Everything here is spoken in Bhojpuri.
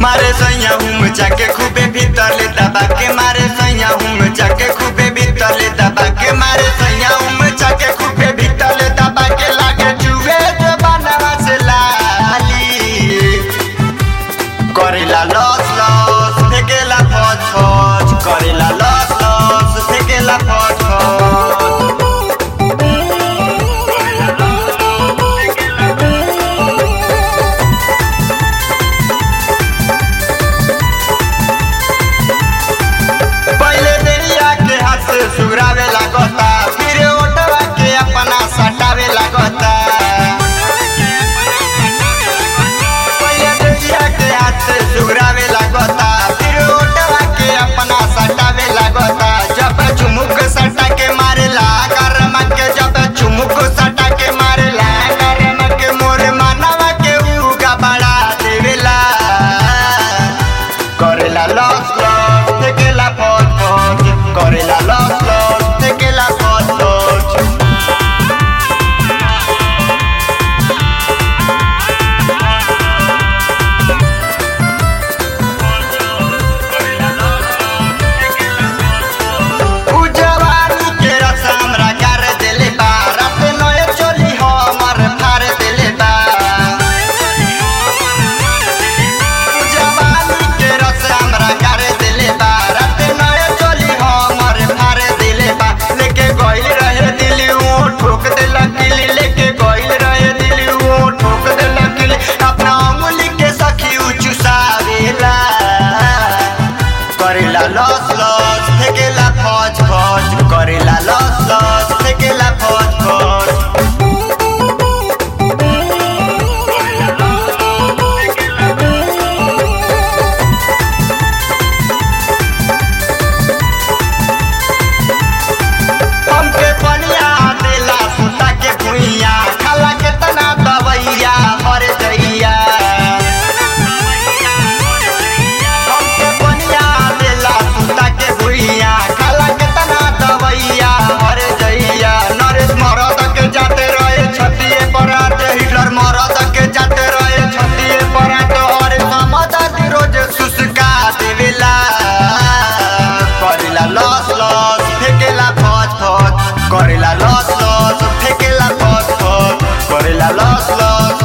मारे सैया हुम जाके खूबे भीतर ले दबा के मारे सैया हुम जाके खूबे भीतर ले दबा के मारे सैया हुम जाके खूबे भीतर ले दबा के लागे जुए जो बनवा से लाली करेला लस लस फेकेला फच फच करेला लस लस फेकेला फच फच पहले देरिया के हाथ से सुगरावे लागता फिर ओटवा के अपना सटावे लागता पहले देरिया के हाथ से सुगरावे लागता फिर ओटवा के अपना सटावे लागता जब चुमुक सटा के मारेला करम के जब चुमुक सटा के मारेला करम के मोरे मानवा के उगा बढ़ा देवेला करेला लस लस तेकेला फट फट करेला लस लस तेकेला फट फट उजवानी के रस हमरा कर देले बा रात नय चली हमर फार देले बा उजवानी के रस हमरा कर देले बा रात नय चली हमर फार देले बा लेके गइल रहे दिली वो ठोक देला किली लेके गइल रहे दिली वो ठोक देला किली अपना अंगुली के सखी उचुसावेला करेला लस लस फेकेला फच फच करेला लस लस फेकेला फच फच हमके पनिया देला सुता के भुइया खाला के तना दवैया मर जइया हमके पनिया देला सुता के भुइया खाला के तना दवैया मर जइया नरेश मरद के जाते रहे छतिए पर आते हिटलर मरद के जाते रहे छतिए पर आते और समझ रोज सुसका देवेला करेला लस लस फेकेला फच फच करेला लस लस फेकेला फच फच करेला लस लस